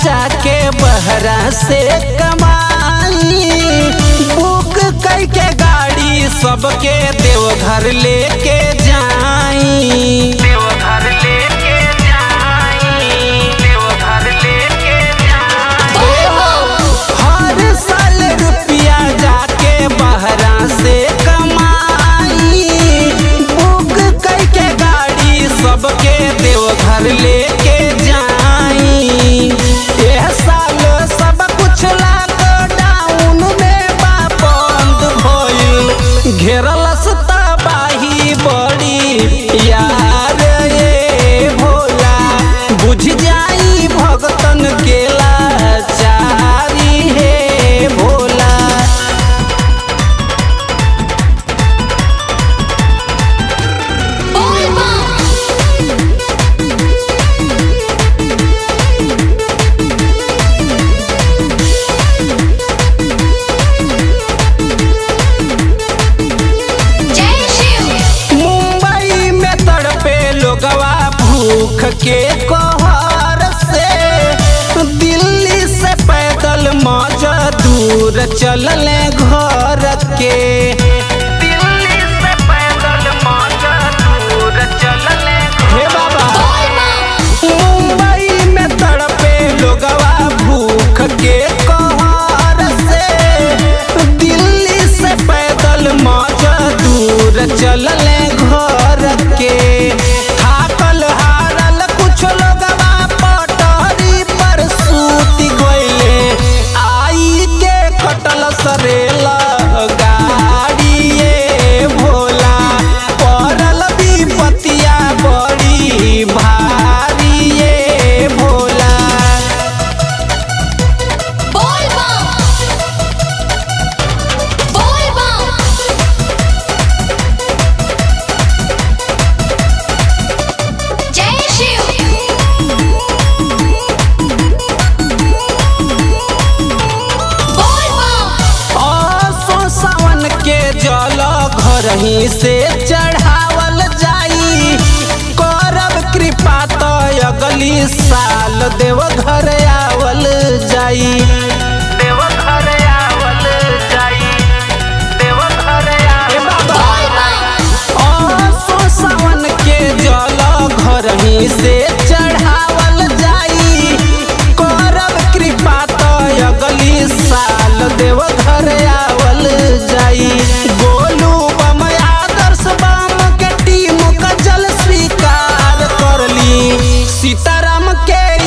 जाके बहरा से कमाई बुक कई के गाड़ी सबके देवघर लेके जाई देवघर लेके जाई देवघर लेके जाई हर साल रुपया जाके बहरा से कमाई बुक कई के गाड़ी सबके देवघर लेके जाई एह साल सब कुछ लॉकडाउन में बा बंद भइल घेरल तबाही बड़ी यार ये भोला बुझ जाई भगतन के लाचारी हे भोला जय शिव मुंबई में तड़पे लोगवा भूख के कहर से दिल्ली से पैदल मजदूर चलले घर के दिल्ली से पैदल मजदूर चलले हे बाबा मुंबई में तड़पे लोगवा भूख के कहर से दिल्ली से पैदल मजदूर चलले घर के थाकल हारल कुछ लोगवा पटरी पर सूति गइले आई के कटल सरेला गाड़ी ये भोला पड़ल विपतिया बड़ी भारी ये भोला बोल बम बोल बम जय शिव बोल बम असो सावन के जल घर ही से चढ़ावल जाई करब कृपा तो अगली साल देव घर आवल जाई देव घर आवल जाई देव घर बोल बम असो सावन के जल घर ही से चढ़ावल जाई करब कृपा तो अगली साल देव घर आवल जाई गोलू बम आदर्श बम के टीम का जल स्वीकार कर ली सीताराम के